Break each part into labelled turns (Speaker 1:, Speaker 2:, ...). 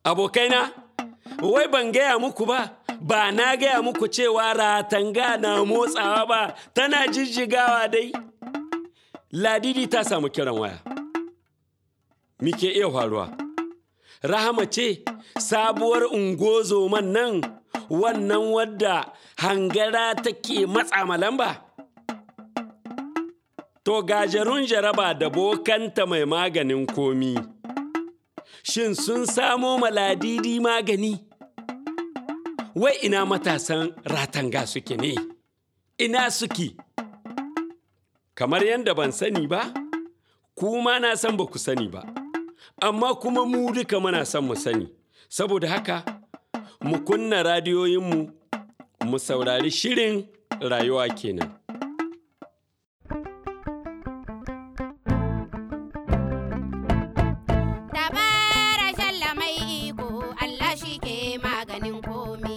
Speaker 1: Abokaina, wai ban gaya muku ba, ba na gaya muku cewa ratanga na motsawa ba, tana jijjigawa dai. Ladidi ta samu kiran waya. Mike iya faruwa. Rahama ce, sabuwar ungozoman nan, wannan wadda hangara take matsa ma lamba. To gajerun jaraba da bokanta mai maganin komi. Shin sun samo maladidi magani? Wai ina matasan ratanga suke ne? Ina suke? Kamar yadda ban sani ba, kuma na san ba ku sani ba, amma kuma mu duka muna son mu sani, saboda haka mu kunna radiyoyinmu mu saurari shirin rayuwa kenan.
Speaker 2: Dabara shalla mai iko Allah shi ke maganin komi.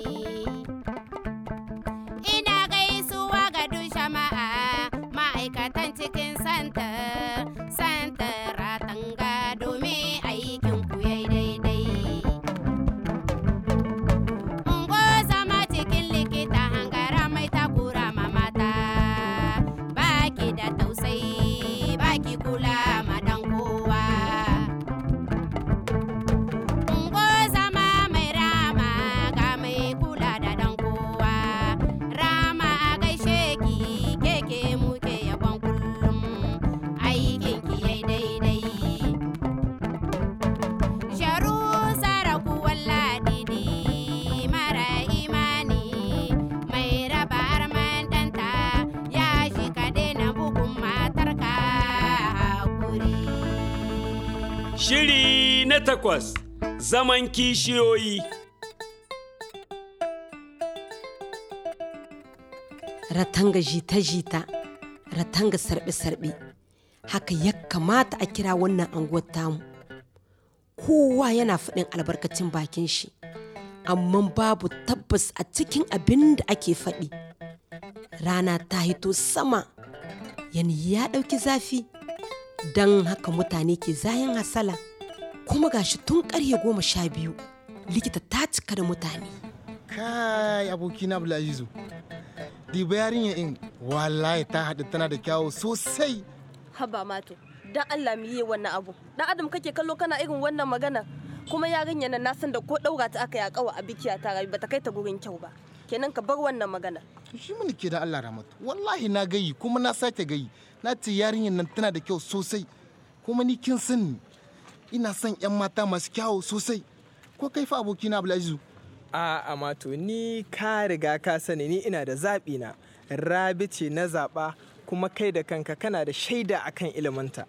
Speaker 2: Ina gaisuwa ga duk jama'a ma'aikatan cikin santa, santa ratanga domin aikin ku yayi daidai. Ungo zama cikin likita hangara mai takura ma mata, baki da tausayi, baki kula ma dan kowa. Ungo zama mai rama ga mai kula da dan kowa. Rama a gaishe ki keke muke yabon kullum aikin ki yai daidai. Sharu saraku walladidi mara imani mai raba arman danta ya shi ka daina bugun matarka hakuri.
Speaker 1: Shiri na takwas, zaman kishiyoyi.
Speaker 3: ratanga jita-jita ratanga sarbe-sarbe haka ya kamata a kira wannan anguwar tamu kowa yana faɗin albarkacin bakin shi amma babu tabbas a cikin abin da ake faɗi rana ta hito sama yani ya ɗauki zafi don haka mutane ke zayin hasala kuma gashi tun ƙarfe goma sha biyu likita ta cika da mutane
Speaker 4: kai abokina Abdulazizu diba yarinya in wallahi ta haɗu tana da kyawu sosai
Speaker 5: haba mato dan Allah mu yi wannan abu dan adam kake kallo kana irin wannan magana kuma yarinya nan na san da ko daura ta aka yi a kawa a bikiya ta rayu bata kai ta gurin kyau ba kenan ka bar wannan magana
Speaker 4: shi mun ke da Allah rahmatu wallahi na gayi kuma na sake gayi na ce yarinyar nan tana da kyau sosai kuma ni kin sani ina son yan mata masu kyawu sosai ko kai fa abokina Abdulazizu
Speaker 6: a amato ni ka riga ka sani ni ina da zaɓi na rabi ce na zaɓa kuma kai da kanka kana da shaida akan iliminta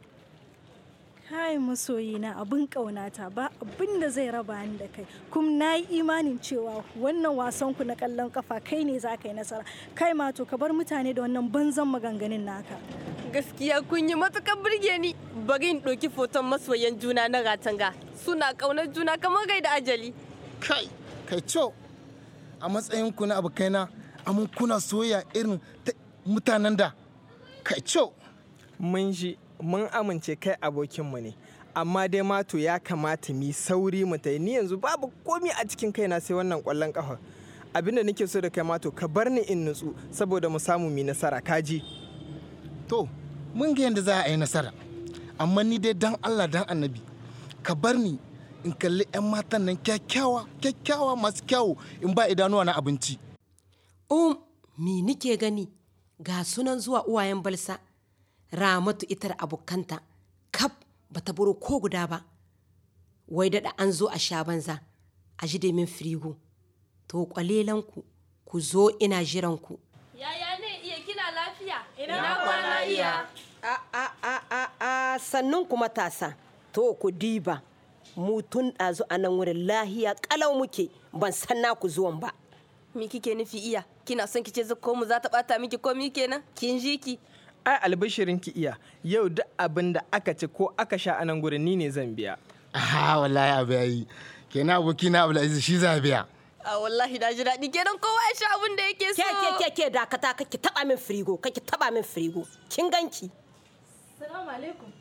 Speaker 7: Kai masoyina abin ƙaunata ba abin da zai raba ni da kai kuma na yi imanin cewa wannan wasan ku na kallon kafa kai ne za ka yi nasara kai ma to ka bar mutane da wannan banzan maganganun naka
Speaker 5: gaskiya kun yi matukar burge ni bari in ɗauki foton masoyan juna na ratanga suna ƙaunar juna kamar gai da ajali
Speaker 4: kai kai co a matsayin ku na abokaina amma kuna soya irin ta mutanen da kai co
Speaker 6: mun ji mun amince kai abokinmu ne amma dai mato ya kamata mu yi sauri mu ta ni yanzu babu komi a cikin kaina sai wannan kwallon kafa abinda nake so da kai mato ka bar ni in nutsu saboda mu samu mu yi nasara kaji
Speaker 4: to mun ga yadda za a yi nasara amma ni dai dan Allah dan annabi ka bar ni in kalli 'yan matan nan kyakkyawa kyakkyawa masu kyawu in ba idanuwa na abinci
Speaker 3: um me nike gani ga sunan zuwa uwayen balsa ramatu ita da abokanta kaf bata buro ko guda ba wai daɗa an zo a sha banza a ji min firigo to kwalelanku ku zo ina jiranku
Speaker 5: yaya ne iya kina lafiya
Speaker 7: Ina
Speaker 5: kwana iya
Speaker 3: a a a a a sannun ku matasa to ku diba mu tun ɗazu a nan wurin lahiya ƙalau muke ban san naku zuwan ba
Speaker 5: me kike nufi iya kina son kice zakko mu za ta bata miki komi kenan kin ji ki
Speaker 6: ai albishirin ki iya yau duk abin da aka ci ko aka sha a nan gurin ni ne zan biya
Speaker 4: aha wallahi abu yayi kenan abokina Abdulaziz shi za biya
Speaker 5: a wallahi na ji daɗi kenan kowa ya sha abin da yake so
Speaker 3: ke ke ke ke dakata kake taba min firigo kake taba min firigo kin ganki
Speaker 7: Salamu alaikum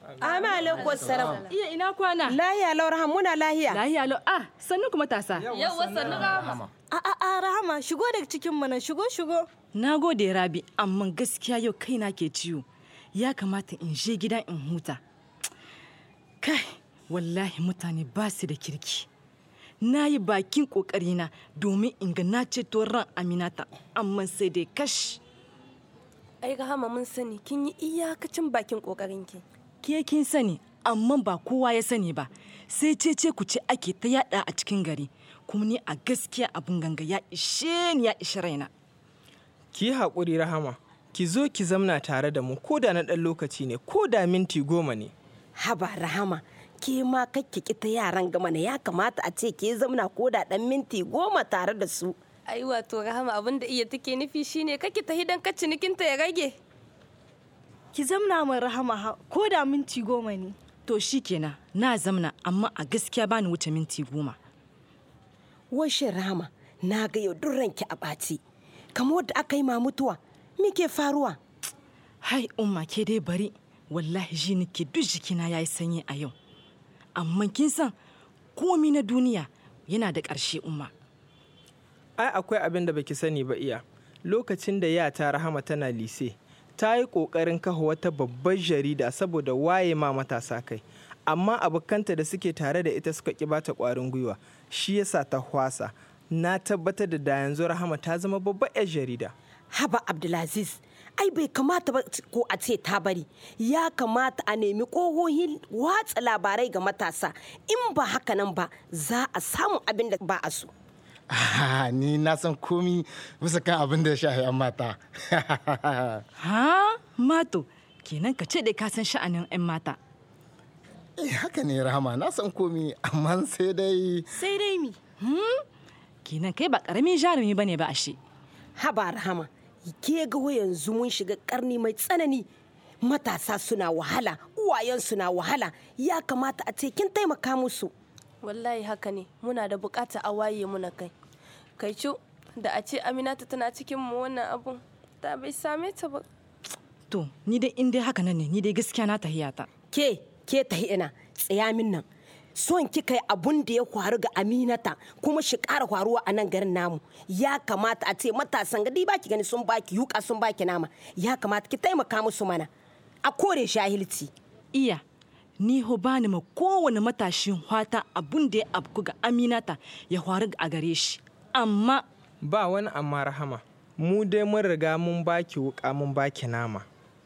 Speaker 3: Amin alaikum wassalam.
Speaker 8: Iya ina kwana.
Speaker 3: Lahiya lau rahama muna lahiya.
Speaker 8: Lahiya lau. Ah, sannu kuma tasa.
Speaker 5: Yau wasan rama.
Speaker 7: A a a Rahama shigo daga cikin mana shigo shigo.
Speaker 8: Na gode Rabi, amma gaskiya yau kaina ke ciwo. Ya kamata in je gida in huta. Kai, wallahi mutane ba su da kirki. Na yi bakin ƙoƙarina domin in ga na ceto ran Aminata, amma sai dai kash.
Speaker 5: Ai Rahama mun sani kin yi iyakacin bakin kokarinki.
Speaker 8: Ke kin sani, amma ba kowa ya sani ba. Sai cece ku ce ake ta yada a cikin gari. Kuma ni a gaskiya abin ganga ya ishe ni ya ishe raina.
Speaker 6: ki yi haƙuri rahama ki zo ki zamna tare da mu ko da na ɗan lokaci ne ko da minti goma ne
Speaker 3: Haba rahama ke ma kakki kita yaran gama na ya kamata a ce ke zamna ko da dan minti goma tare da su.
Speaker 5: Ai wato Rahama abin da iya take nufi shine kake ta hidan ka cinikinta ya rage.
Speaker 7: Ki zamna min Rahama ha- ko da minti goma ne.
Speaker 8: To shi kenan na zamna amma a gaskiya bani wuce minti goma.
Speaker 3: Washin rahama na ga yau duk ranki a ɓaci. Kamar wadda aka yi ma mutuwa. Me ke faruwa?
Speaker 8: Hai umma ke dai bari wallahi ji nake duk jikina yayi sanyi a yau. Amma kin san komi na duniya yana da ƙarshe umma.
Speaker 6: ai akwai abin da baki sani ba iya lokacin da yata rahama tana lise ta yi ƙoƙarin kafa wata babbar jarida saboda waye ma matasa kai amma abokanta da suke tare da ita suka ƙi bata ƙwarin gwiwa shi yasa ta hwasa na tabbatar da da yanzu rahama ta zama babbar 'yar jarida
Speaker 3: Haba Abdulaziz, ai bai kamata ba ko a ce ta bari. Ya kamata a nemi ƙohohin watsa labarai ga matasa. In ba haka nan ba, za a samu abin da ba a so.
Speaker 4: Ah, ni na san komi bisa kan abin da ya shahi 'yan mata.
Speaker 8: Ha? Mato, kenan ka ce dai ka san sha'anin 'yan mata.
Speaker 4: Eh, haka ne rahama na san komi amma sai dai
Speaker 7: Sai dai mi.
Speaker 8: Kenan kai ba ƙaramin jarumi bane ba ashe.
Speaker 3: Haba Rahama, ke ga yanzu mun shiga karni mai tsanani. Matasa suna wahala, uwayensu na wahala. Ya kamata a ce kin taimaka musu.
Speaker 5: Wallahi haka ne muna da bukata a waye muna kai. Kai cu da a ce Aminata tana cikin mu wannan abun da bai same ta ba.
Speaker 8: To, ni dai in dai haka nan ne, ni dai gaskiya na tahiyata.
Speaker 3: Ke, ke tahi ina, tsaya min nan. Son kika yi abun da ya faru ga Aminata kuma shi ƙara faruwa a nan garin namu. Ya kamata a ce matasan gadi baki gani sun baki yuka sun baki nama. Ya kamata ki taimaka musu mana. A kore shahilci.
Speaker 8: Iya, ni ho bani ma kowane matashin hwata abun da ya abku ga Aminata ya faru a gare shi. Amma
Speaker 6: ba wani amma rahama mu dai mun riga mun baki wuka mun baki nama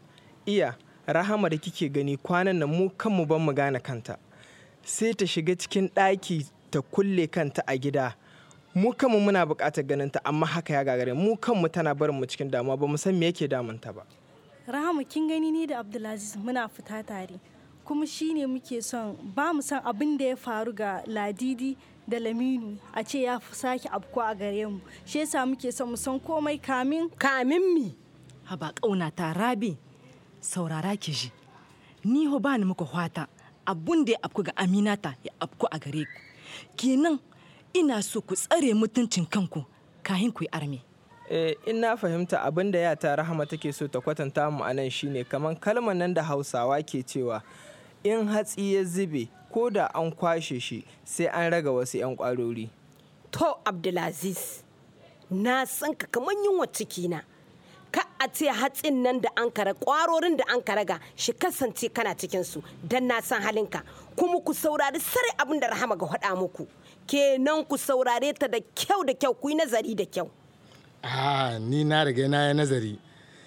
Speaker 6: iya rahama da kike gani kwanan nan mu kanmu ban mu gane kanta sai ta shiga cikin ɗaki ta kulle kanta a gida mu kanmu muna buƙatar ganin ta amma haka ya gagare mu kanmu tana barin mu cikin damuwa ba mu san me yake damunta ba
Speaker 7: Rahama kin gani ni da Abdulaziz muna fita tare. Kuma shi ne muke son ba mu san abin da ya faru ga Ladidi da Laminu a ce ya fi sake abko a gare mu. Shi yasa muke son mu san komai kamin
Speaker 3: Kamin mi.
Speaker 8: haba ƙauna ta rabi saurara ki ji. Ni ho bani muku hwata abun da ya afku ga Aminata ya afku a gare ku. Kenan ina so ku tsare mutuncin kanku kahin ku yi arme.
Speaker 6: Eh, in na fahimta abin da yata rahama take so ta kwatanta mu a nan shine kamar kalmar nan da hausawa ke cewa in hatsi ya zube ko da an kwashe shi sai an raga wasu 'yan kwarori
Speaker 3: To Abdulaziz, na san ka kamar yunwa cikina. Ka a ce hatsin nan da an kara kwarorin da an karaga shi kasance kana cikinsu don na san halinka. Kuma ku saurari sare abin da rahama ga faɗa muku. Kenan ku saurare ta da kyau da kyau ku yi nazari da kyau.
Speaker 4: ah, ni na riga na yi nazari.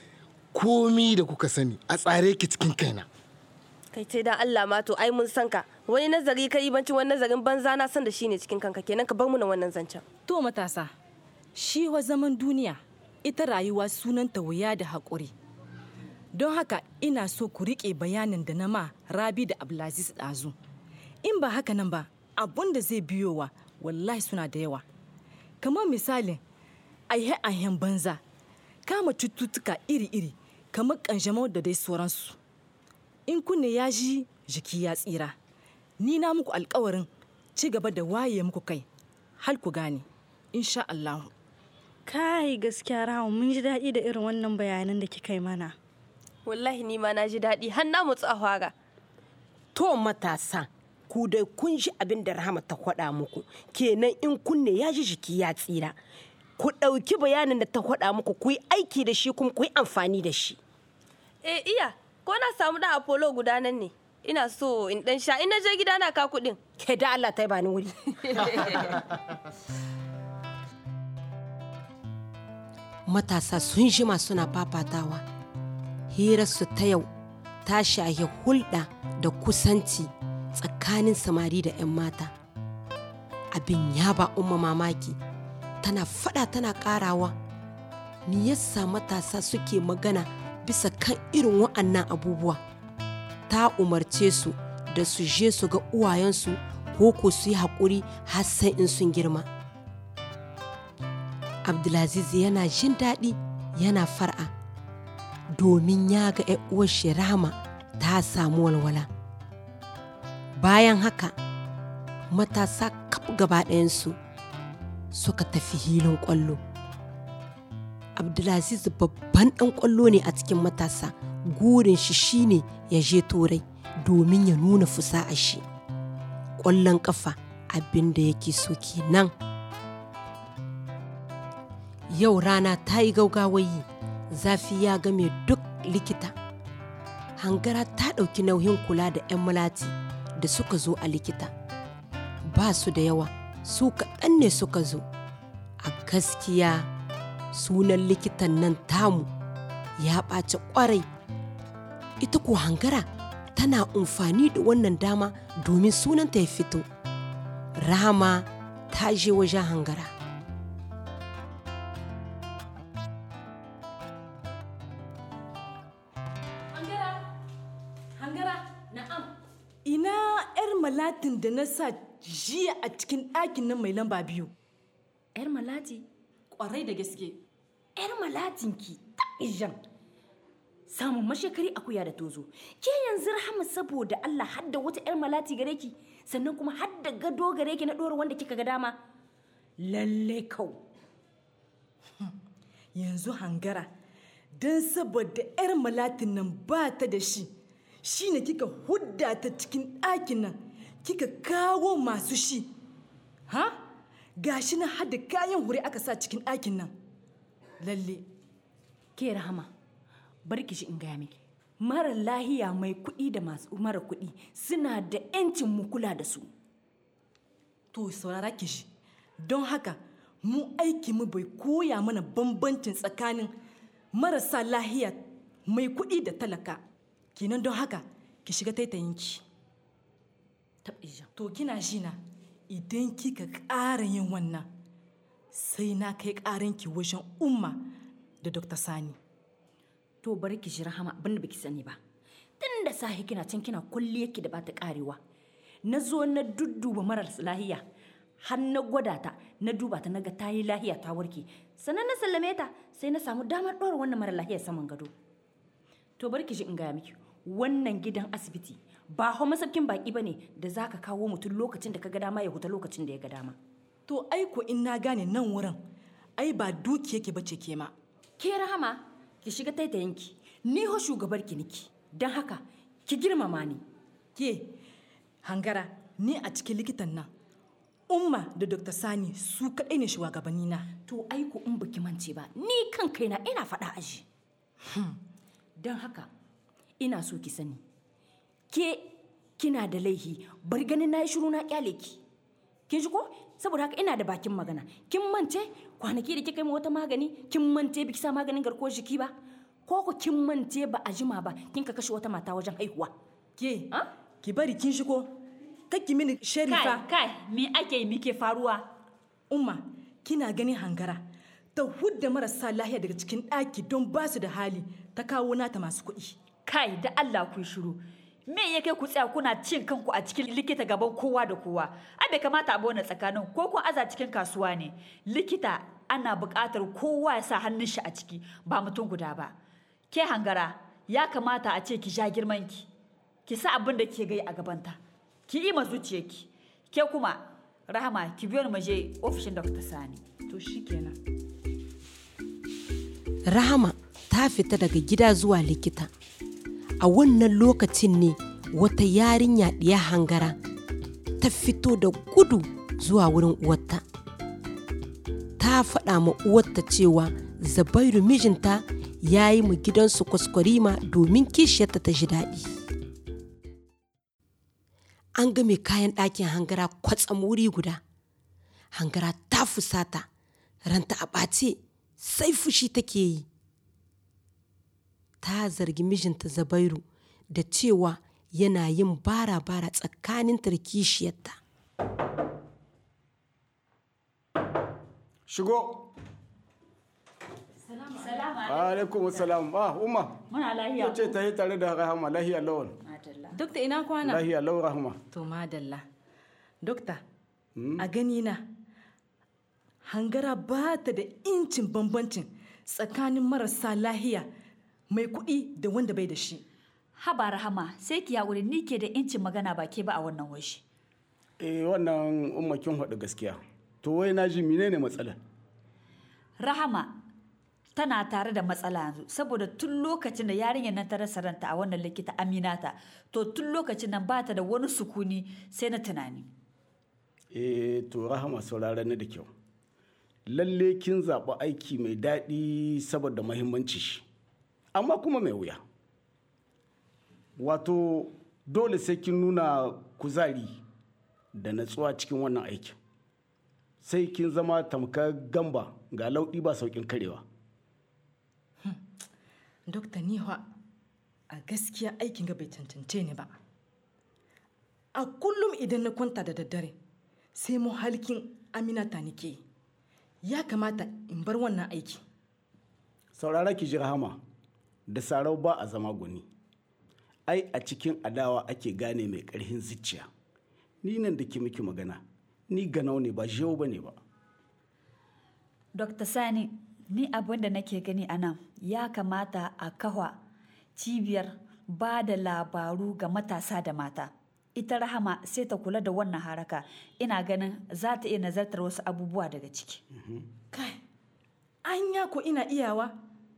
Speaker 4: Komi da kuka sani a tsare ki cikin kaina.
Speaker 5: Kai ce da Allah ma to ai mun san ka. Wani nazari ka yi banci wani nazarin banza na san da shi ne cikin kanka kenan ka bar mu na wannan zancen.
Speaker 8: To matasa, shi wa zaman duniya ita rayuwa sunanta wuya da haƙuri. Don haka ina so ku riƙe bayanin da na ma Rabi da Abdulaziz ɗazu. In ba haka nan ba, abun da zai biyowa wallahi suna da yawa. Kamar misalin, aihe-aihen banza, kama cututtuka iri-iri, kamar ƙanjamau da dai sauransu. In kunne ya ji jiki ya tsira, ni na muku alkawarin ci gaba da waye muku kai, har ku gane, insha Allah.
Speaker 7: kai gaskiya Rahama mun ji daɗi da irin wannan bayanan da kika yi mana.
Speaker 5: Wallahi ni ma na ji daɗi har na mutsu a fara.
Speaker 3: To matasa, ku dai kun ji abin da Rahama ta faɗa muku, kenan in kunne ya ji jiki ya tsira. Ku ɗauki bayanin da ta faɗa muku ku yi aiki da shi kuma ku yi amfani da shi.
Speaker 5: Eh iya, ko na samu da Apollo guda nan ne. Ina so in dan sha, ina je gida na ka kuɗin.
Speaker 3: Ke da Allah ta yi bani wuri. Matasa sun jima suna fafatawa. Hirarsu ta yau ta shahi hulɗa da kusanci tsakanin samari da 'yan mata. Abin ya ba umma mamaki, tana fada tana ƙarawa. Me yasa matasa suke magana bisa kan irin wa'annan abubuwa? Ta umarce su da su je su ga uwayensu ko ko su yi haƙuri har sai in sun girma. Abdulaziz yana jin daɗi yana far'a domin ya ga uwar shi Rahama ta samu walwala. Bayan haka, matasa kaf gaba ɗayansu suka tafi hilin ƙwallo. Abdulaziz babban ɗan ƙwallo ne a cikin matasa, gurin shi shine ya je turai domin ya nuna fusa'a shi. Ƙwallon ƙafa abin da yake so kenan. Yau rana ta yi gaugawayi, zafi ya game duk likita. Hangara ta ɗauki nauyin kula da 'yan malati da suka zo a likita. Ba su da yawa, su kaɗan ne suka zo. A gaskiya sunan likitan nan tamu ya ɓaci ƙwarai. Ita ko hangara tana amfani da wannan dama domin sunanta ya fito. Rama ta je wajen hangara.
Speaker 8: Ina 'yar malatin da na sa jiya a cikin ɗakin nan mai lamba biyu.
Speaker 9: Yar malati,
Speaker 8: Ƙwarai da gaske.
Speaker 9: yar malatinki, ijan. Samun mashekari akuya da tozo. Ke yanzu rahama saboda Allah hadda wata yar malati gare ki, sannan kuma hadda gado gare ki na ɗora wanda kika ga dama. Lalle kau.
Speaker 8: Yanzu hangara, don saboda 'yar malatin nan ba ta da shi, shi ne kika hudda ta cikin ɗakin nan, kika kawo masu shi. Ha? Gashi na hada kayan hure aka sa cikin ɗakin nan. Lalle.
Speaker 9: Ke rahama, bari ki shi in gaya miki. Mara lahiya mai kuɗi da masu mara kuɗi suna da 'yancin mu kula da su.
Speaker 8: To saurara ki shi. Don haka, mu aiki mu bai koya mana bambancin tsakanin marasa lahiya mai kuɗi da talaka. Kenan don haka, ki shiga taitayinki.
Speaker 9: Taɓija.
Speaker 8: To kina shi na idan kika ƙara yin wannan sai na kai ƙaranki wajen umma da Dr. Sani.
Speaker 9: To bari ki shi rahama abin da baki sani ba. Tun da sahi kina can kina kulliyarki da bata karewa. Na zo na dudduba marar lahiya. Har na gwada ta, na duba ta naga ta yi lahiya ta warke. Sannan na sallame ta sai na samu damar ɗora wannan mara lahiya saman gado. To bari ki shi in gaya miki. Wannan gidan asibiti ba hau masaukin baki ba ne da za ka kawo mutum lokacin da ka ga dama ya huta lokacin da ya ga dama.
Speaker 8: To aiko in na gane nan wurin, ai ba duki yake bace ke ma.
Speaker 9: Ke rahama ki shiga taitayinki ni ho shugabar ki niki don haka ki girmama ni
Speaker 8: Ke, hangara, ni a cikin likitan nan, umma da Dr. Sani su kaɗai ne shugabanni na.
Speaker 9: to aiko in baki mance ba ni kan kaina ina faɗa aji don haka ina so ki sani ke kina da laihi bari ganin na yi shiru na kyale ki kin ji ko saboda haka ina da bakin magana kin mance kwanaki da kika yi wata magani kin mance biki sa maganin garkuwar jiki ba ko ku kin mance ba a jima ba kin ka kashe wata mata wajen haihuwa
Speaker 8: Ke,
Speaker 9: Ah?
Speaker 8: ki bari kin shigo, kakki mini sharifa.
Speaker 9: kai me ake yi muke faruwa
Speaker 8: Umma, kina ganin hangara, ta hudda marasa lahiya daga cikin ɗaki don ba su da hali ta kawo nata masu kuɗi.
Speaker 10: kai da Allah ku yi shiru me ya kai ku tsaya kuna cin kanku a cikin likita gaban kowa da kowa ai bai kamata a bona tsakanin ko kun aza cikin kasuwa ne likita ana buƙatar kowa ya sa hannun shi a ciki ba mutum guda ba ke hangara ya kamata a ce ki sha girman ki ki sa abin da ke gai a gabanta ki yi ma zuciyarki ke kuma rahama ki biyo ni mu je ofishin Dr. Sani
Speaker 8: To shi kenan.
Speaker 3: Rahama ta fita daga gida zuwa likita. A wannan lokacin ne wata yarinya ɗiya hangara ta fito da gudu zuwa wurin uwarta ta faɗa ma uwarta cewa zabairu mijinta ya yi mu gidansu kwaskwarima domin kishiyarta ta ji daɗi an ga mai kayan ɗakin hangara kwatsam wuri guda hangara ta fusata ranta a ɓace sai fushi take yi ta zargi mijinta zabairu da cewa yana yin bara-bara tsakanin kishiyarta
Speaker 11: Shigo. Alaikum salam. Ah, Umma.
Speaker 10: Muna lahiya.
Speaker 11: Ce ta yi tare da Rahama lahiya lawan.
Speaker 8: Dokta ina kwana?
Speaker 11: Lahiya lawan Rahama.
Speaker 8: To madalla. Dokta, a gani na hangara ba ta da incin bambancin tsakanin marasa lahiya mai kuɗi da wanda bai da shi.
Speaker 10: Haba Rahama, sai ki haƙuri ni ke da incin magana ba ke ba a wannan washi.
Speaker 11: Eh wannan Umma kin faɗi gaskiya. To wai na ji menene matsalar?
Speaker 10: Rahama tana tare da matsala yanzu saboda tun lokacin da yarinyar nan ta rasa ranta a wannan likita Aminata to tun lokacin nan ba ta da wani sukuni sai na tunani.
Speaker 11: Eh to Rahama saurara ni da kyau. Lalle kin zaɓi aiki mai daɗi saboda mahimmanci shi. Amma kuma mai wuya. Wato dole sai kin nuna kuzari da natsuwa cikin wannan aikin. Sai kin zama tamkar gamba ga lauɗi ba sauƙin karewa.
Speaker 8: Dokta Niwa, a gaskiya aikin ga bai cancance ni ba. A kullum idan na kwanta da daddare, sai mu halkin Aminata nike. Ya kamata in bar wannan aiki.
Speaker 11: Saurara ki ji rahama da sarau ba a zama gwani. Ai a cikin adawa ake gane mai ƙarfin zuciya. Ni nan da ke miki magana, ni ganau ne ba jewo ba ne ba.
Speaker 10: Dr. Sani, ni abin da nake gani a nan ya kamata a kawa cibiyar ba da labaru ga matasa da mata. Ita rahama sai ta kula da wannan haraka ina ganin za ta iya nazartar wasu abubuwa daga ciki.
Speaker 8: Kai, anya ko ina iyawa?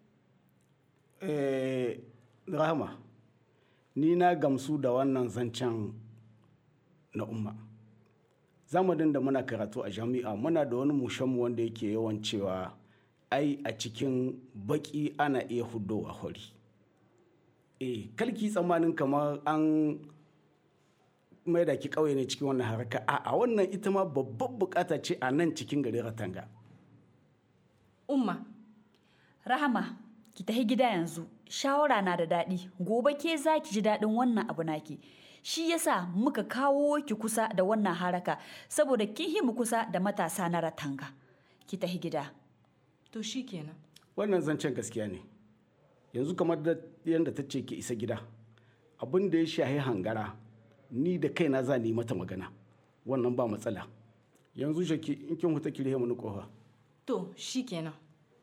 Speaker 11: Eh, rahama, ni na gamsu da wannan zancen na umma. zamanin da muna karatu a jami'a muna da wani mushenmu wanda yake yawan cewa ai a cikin baki ana iya hudowa hori eh kalki tsammanin kamar an mai da ki kauye ne cikin wannan haraka a a wannan ita ma babbar bukata ce a nan cikin garin ratanga
Speaker 8: Umma,
Speaker 10: Rahama, ki tafi gida yanzu. Shawara na da daɗi. Gobe ke za ki ji daɗin wannan abu naki. Shi yasa muka kawo ki kusa da wannan haraka saboda kin hi mu kusa da matasa na ratanga. Ki tafi gida.
Speaker 8: to shi kenan.
Speaker 11: wannan zancen gaskiya ne yanzu kamar da yadda ta ce ki isa gida abin da ya shahi hangara ni da kaina za ni mata magana wannan ba matsala yanzu shaki in kin huta ki rihe mani kofa
Speaker 8: To shi kenan.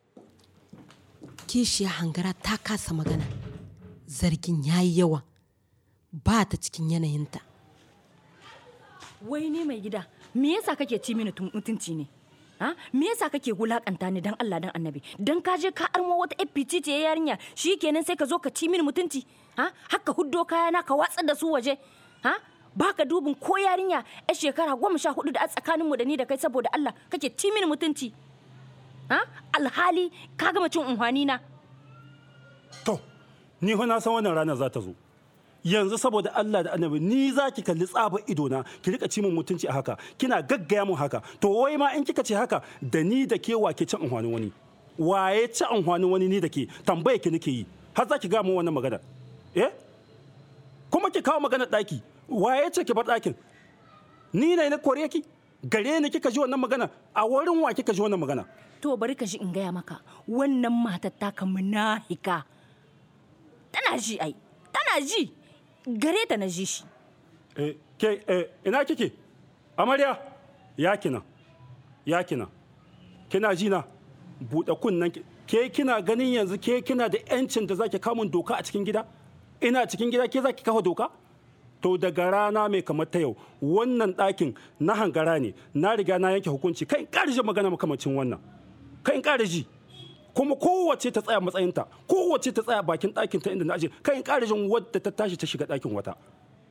Speaker 3: kishiya hangara ta kasa magana zargin ya yi yawa ba ta cikin yanayinta
Speaker 9: Wai ni mai gida, me yasa kake ci mini tun- mutunci ne? Ha? Me yasa kake wulakanta ni dan Allah dan Annabi? Dan ka je ka armo wata FPT ce yarinya, shikenan sai ka zo ka ci mini mutunci? Ha? Haka huddo kayana ka watsar da su waje? Ha? Baka dubin ko yarinya yar shekara goma sha hudu da a tsakaninmu da ni da kai saboda Allah kake ci mini mutunci? Ha? Alhali ka gama cin unhwani na.
Speaker 12: To, ni fa na san wannan ranar za ta zo. Yanzu saboda Allah da annabi ni za ki kalli tsaba idona ki rika ci min mutunci a haka kina gaggaya mun haka to wai ma in kika ce haka da ni da ke wake ci amfanin wani waye ci amfanin wani ni da ke tambaye ki nake yi har za ki ga mun wannan magana eh kuma ki kawo magana daki waye ce ki bar dakin ni ne na kore ki gare ni kika ji wannan magana a wurin wa kika ji wannan magana
Speaker 9: To bari ka ji in gaya maka wannan matar taka munafika. Tana ji ai, tana ji. Gare ta na ji shi.
Speaker 12: Eh, ke eh, ina kike amarya ya kina ya kina kina ji na buɗe kunnen ki ke kina ganin yanzu ke kina da yancin da zaki kamun doka a cikin gida ina cikin gida ke zaki kafa doka to daga rana mai kamar ta yau wannan ɗakin na hangara ne na riga na yanke hukunci kai in ƙara ji magana makamacin wannan kai in ƙara ji kuma kowace ta tsaya matsayinta kowace ta tsaya bakin ɗakin ta inda na aje kai in ƙara jin wadda ta tashi ta shiga ɗakin wata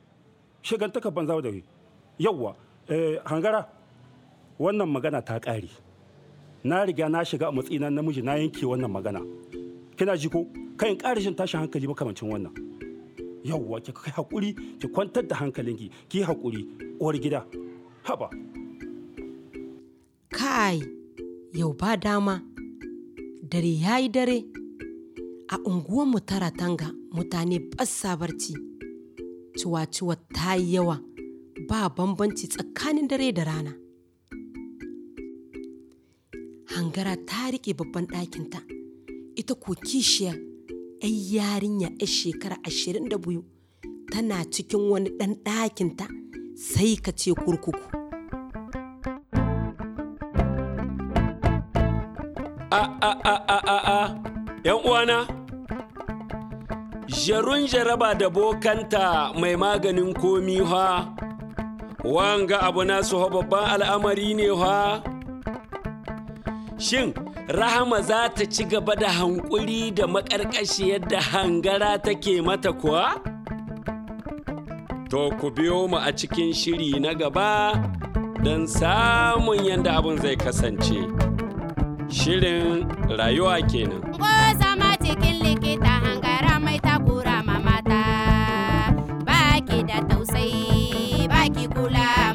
Speaker 12: shigantaka banza da yawwa eh, hangara wannan magana ta ƙare na riga na shiga a matsayina namiji na yanke wannan magana kina ji ko kayan ƙarashin tashin hankali makamancin wannan yawwa ki kai hakuri ki kwantar da hankalinki ki hakuri uwar gida haba
Speaker 3: kai yau ba dama dare ya yi dare a unguwanmu ta ratanga mutane basa barci ciwa-ciwa ta yi yawa ba bambanci tsakanin dare da rana hangara ta riƙe babban ɗakinta ita ko kishiya 'yan yarinya 'yan shekara ashirin da biyu tana cikin wani ɗan ɗakinta sai ka ce kurkuku
Speaker 1: A a a a a a ‘yan uwana, jarun jaraba da bokanta mai maganin komi ha, wanga abu nasu ha babban al'amari ne ha. Shin, Rahama za ta ci gaba da hankuri da maƙarƙashi yadda hangara take mata kuwa? To ku biyo mu a cikin shiri na gaba don samun yadda abin zai kasance. Shirin rayuwa kenan.
Speaker 2: Ko zama cikin likita hangara mai takura ma mata, baki da tausayi, baki kula